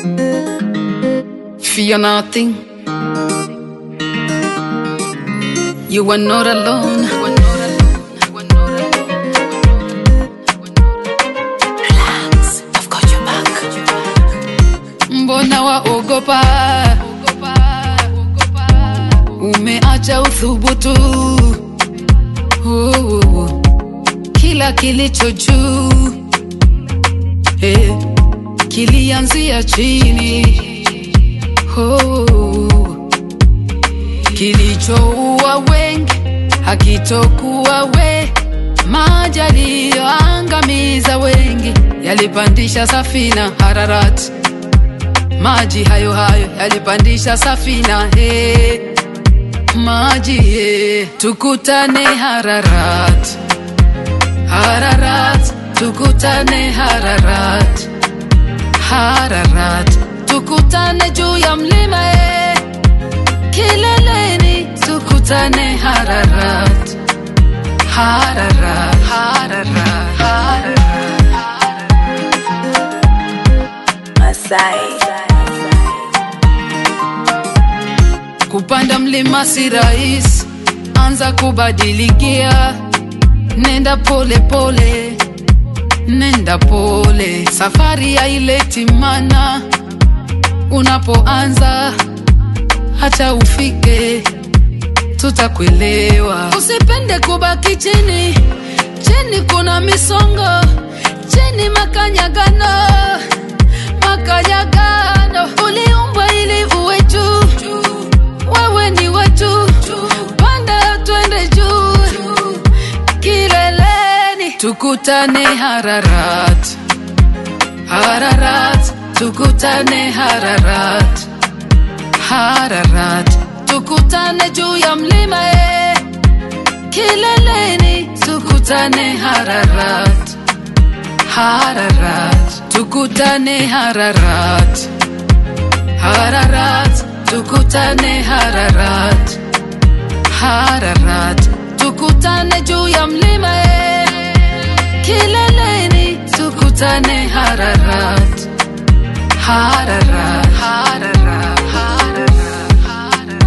Fear nothing. You are not alone. Relax, I've got your back. Mbona waogopa? Umeacha uthubutu. Oh, kila kilicho juu eh, kilianzia chini. Oh, kilichoua wengi hakitokuwa we, maji yaliyoangamiza wengi yalipandisha safina Hararati maji hayo hayo yalipandisha safina he maji he tukutane Hararat Hararat tukutane Hararat Hararat tukutane juu ya mlima he kileleni tukutane Hararat Hararat Hararat Hararat Masai. Kupanda mlima si rahisi, anza kubadilikia, nenda pole pole, nenda pole, safari haileti mana. Unapoanza hata ufike, tutakuelewa. Usipende kubaki chini, chini kuna misongo, chini makanyagano, makanyagano. Uliumbwa ili uwe juu, wewe ni wetu, panda twende juu, kileleni tukutane Hararat, Hararat, tukutane Hararat, Hararat, tukutane juu ya mlima eh. kileleni tukutane Hararat, Hararat, tukutane Hararat, Hararat, tukutane Hararat, Hararat, tukutane juu ya mlima eh. kileleni tukutane Hararat, Hararat, Hararat, Hararat, Hararat.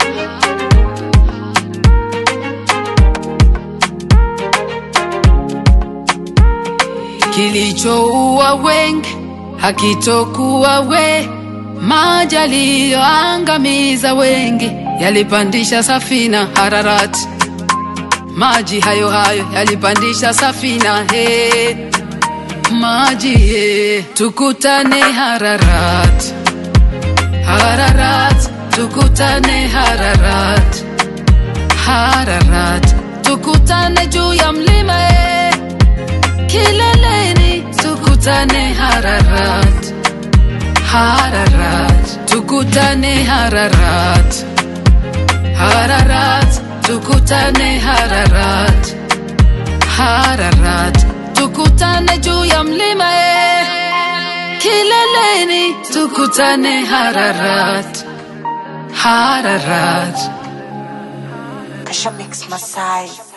kilichoua wengi hakitokuwa we, maji yaliyoangamiza wengi yalipandisha safina Hararati, maji hayo hayo yalipandisha safina he, maji he, tukutane Hararat, Hararat, tukutane Hararat, Hararat, tukutane juu ya mlima he, kileleni tukutane Hararat, Hararat, tukutane Hararat, Hararat, tukutane Hararat, Hararat, tukutane juu ya mlima eh. kileleni tukutane Hararat, Hararat. Kasha Mix Masai.